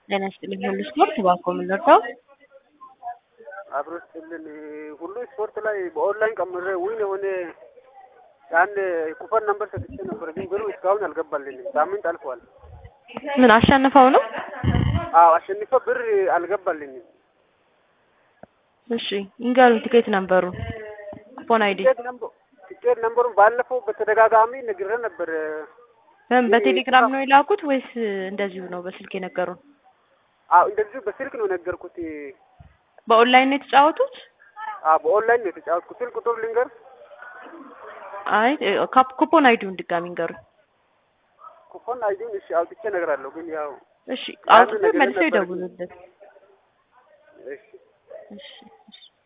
ጤና ይስጥልኝ ሁሉ ስፖርት እባክዎ ምን ልርዳው? አብሮ ስጥልን ሁሉ ስፖርት ላይ በኦንላይን ቀምሬ ዊን የሆነ የአንድ ኩፐን ነምበር ሰጥቼ ነበር፣ ግን ብሩ እስካሁን አልገባልኝም። ሳምንት አልፏል። ምን አሸንፈው ነው? አዎ አሸንፈ ብር አልገባልኝም። እሺ ይንገሩኝ ትኬት ነበሩ ኩፖን አይዲ ቲኬት ነምበ- ቲኬት ነምበሩን ባለፈው በተደጋጋሚ ነግሬ ነበር። በምን በቴሌግራም ነው የላኩት ወይስ እንደዚሁ ነው በስልክ የነገሩን? አዎ እንደዚሁ በስልክ ነው የነገርኩት። በኦንላይን ነው የተጫወቱት? አዎ በኦንላይን ነው የተጫወትኩት። ስልክ ቁጥር ልንገር አይ ካፕ- ኩፖን አይዲውን ድጋሚ ንገሩኝ። ኩፖን አይዲውን እሺ አውጥቼ እነግራለሁ፣ ግን ያው እሺ አውጥቶ ነገር መልሰው ነበር። ይደውሉልን። እሺ እሺ እሺ